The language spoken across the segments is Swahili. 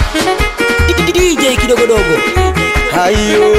DJ kidogodogo hayo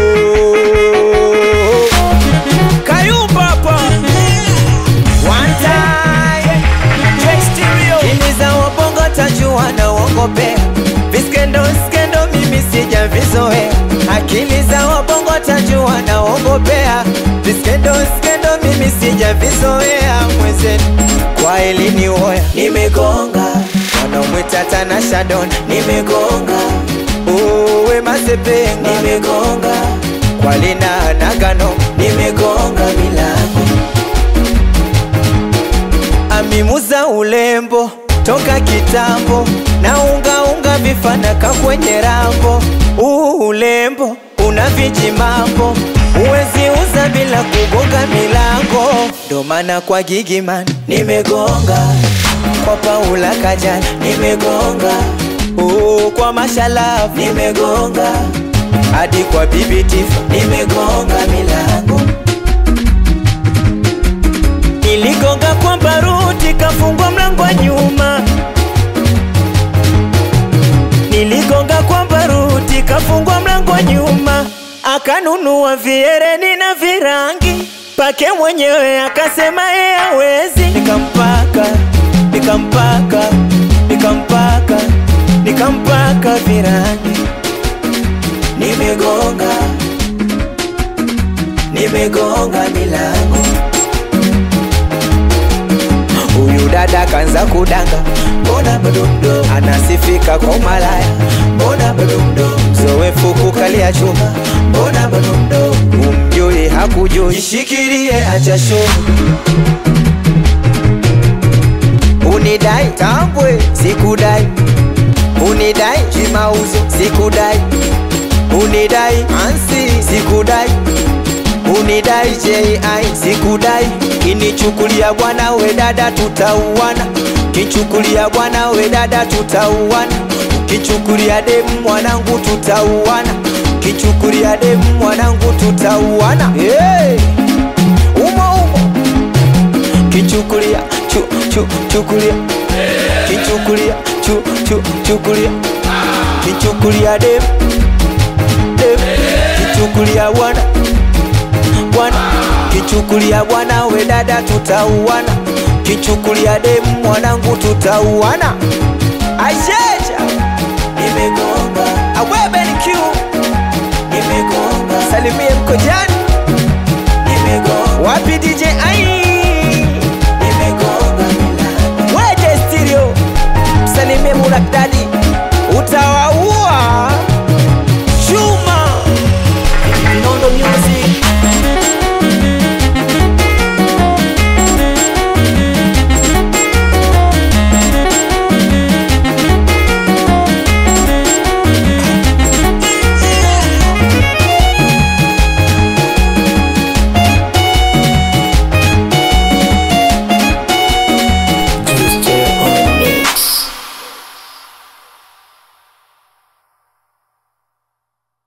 Kayumba hapa One time J Stereo Ini za wabongo tajua na uongopea Viskendo skendo mimi sijavizoea Akili za wabongo tajua na uongopea Viskendo skendo mimi sijavizoea Mwezenu kwa elini woya Nimegonga Wanaomwita Tana Shadon Nimegonga Uwe Masepenga Nimegonga Kwa Lina Nagano Nimegonga milango Amimuza ulembo toka kitambo na unga unga vifanaka kwenye rambo. Uu ulembo una viji mambo, uwezi uza bila kugonga milango. Ndo maana kwa Gigiman nimegonga, kwa Paula Kajana nimegonga, uu kwa Mashalavu nimegonga, hadi kwa Bibi Tifa nimegonga milango Niligonga kwa baruti kafungwa mlango wa nyuma. Niligonga kwa baruti kafungwa mlango wa nyuma. Akanunua viereni na virangi pake mwenyewe akasema yeye hawezi. Nikampaka, nikampaka, nikampaka, nikampaka virangi. Nimegonga, nimegonga milango Huyu dada kanza kudanga, mbona bado mdogo, anasifika kwa umalaya, mbona bado mdogo, mzoefu kukalia chuma, mbona bado mdogo, umjui hakujui, jishikilie acha show. Unidai tambwe, sikudai, unidai chimauzo, sikudai, unidai ansi, sikudai unidai JI sikudai, kinichukulia bwana we dada tutauana, kichukulia bwana we dada tutauana, kichukulia demu mwanangu tutauana, kichukulia demu mwanangu tutauana. Hey! Umo umo kichukulia chu chu chukulia kichukulia chu chu chukulia kichukulia demu demu kichukulia bwana bwana kichukulia bwana we dada tutauana kichukulia demu mwanangu tutauana aisheja nimegonga awebenikiu nimegonga salimie mkojani